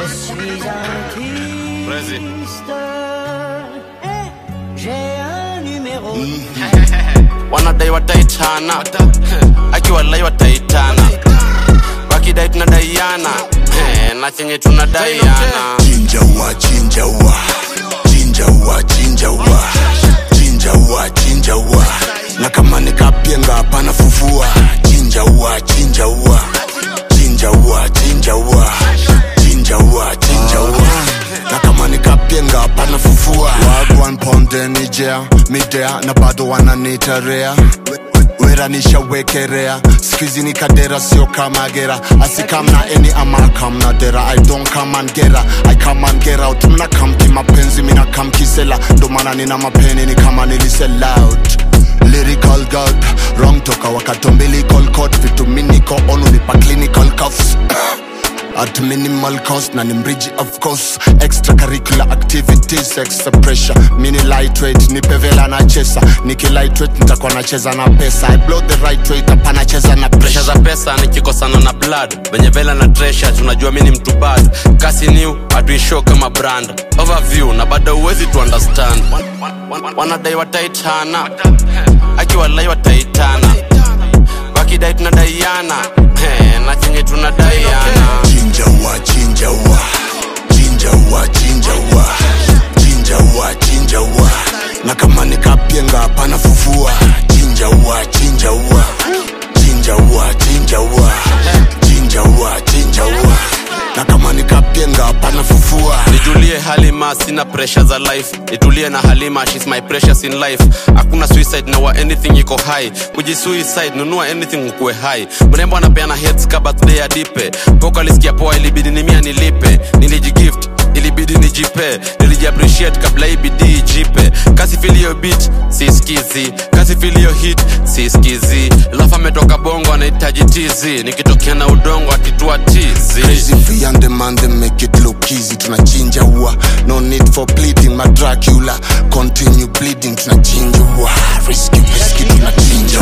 suis Vas-y. artiste. J'ai un numéro. wanadai wataitana akiwalai wataitana wakidai tunadaiana Eh, na chenye tunadaiana Chinja wa chinja wa chinja wa chinja wa chinja wa chinja wa na kama nikapienga hapana fufua chinja wa chinja wa chinja wa chinja wa chinja wa chinja wa na kama nikapienga hapana fufua wagwan ponde nijea midea na bado wananitarea wera nishawekerea skizi ni kadera sio kama gera asikamna eni ama kamna dera i don't come and gera i come and get out mna kamki mapenzi mina kamkisela ndo maana nina mapeni ni kama nilisell out lyrical god wrong toka wakatombilical code vitu miniko on unipa clinical cuffs at minimal cost na ni mriji of course extracurricular activities extra pressure mini lightweight nipevela na chesa niki lightweight nitakuwa nacheza na pesa i blow the right weight hapana cheza na presha pressure za pesa nikikosana na blood venye vela na tresha tunajua mi ni mtu bad kasi new hatuishow kama brand overview na bado uwezi tu understand wanadai wataitana akiwalai wataitana wakidai tunadaiana Eh, na chenye tunadaiana chinja wa chinja wa chinja wa chinja wa chinja wa chinja wa na kama nikapienga hapana fufua chinja wa chinja wa chinja wa chinja wa chinja wa chinja wa na kama nikapienga hapana fufua nijulie halima sina pressure za life nitulie na halima shes my precious in life hakuna suicide na wa anything iko high kujisuicide nunua anything ukuwe high mrembo anapeana heads ka birthday ya dipe poka alisikia poa ilibidi nimia nilipe nilijigift ilibidi nijipe nilijiappreciate kabla hii bidii ijipe kasi filio beat siskizi kasi filio hit siskizi lafu ametoka bongo anahitaji tizi nikitokea na udongo akitua tizi Crazy free and demand them make it look easy tunachinja ua no need for pleading my dracula continue bleeding tunachinja ua risky risky tunachinja